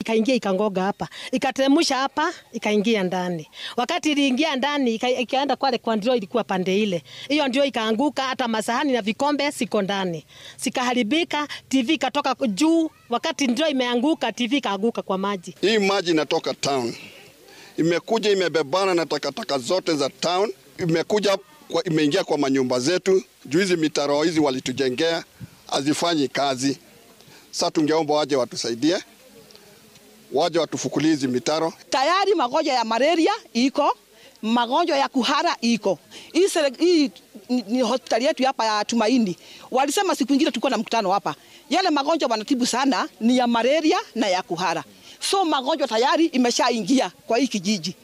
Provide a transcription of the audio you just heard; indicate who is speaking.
Speaker 1: ikaingia ikangoga hapa, ikateremsha hapa, ikaingia ndani. Wakati iliingia ndani ika, ikaenda kwale kwa ndio ilikuwa pande ile, hiyo ndio ikaanguka, hata masahani na vikombe siko ndani, sikaharibika. TV ikatoka juu, wakati ndio imeanguka, TV ikaanguka kwa maji.
Speaker 2: Hii maji inatoka town, imekuja imebebana na takataka zote za town, imekuja kwa, imeingia kwa manyumba zetu. Juu hizi mitaro hizi walitujengea hazifanyi kazi. Sasa tungeomba waje watusaidie, waje watufukulie hizi mitaro.
Speaker 3: Tayari magonjwa ya malaria iko, magonjwa ya kuhara iko. Hii sele- hii ni, ni hospitali yetu hapa ya Tumaini. Walisema siku ingine tulikuwa na mkutano hapa, yale magonjwa wanatibu sana ni ya malaria na ya kuhara, so magonjwa tayari imeshaingia kwa hii kijiji.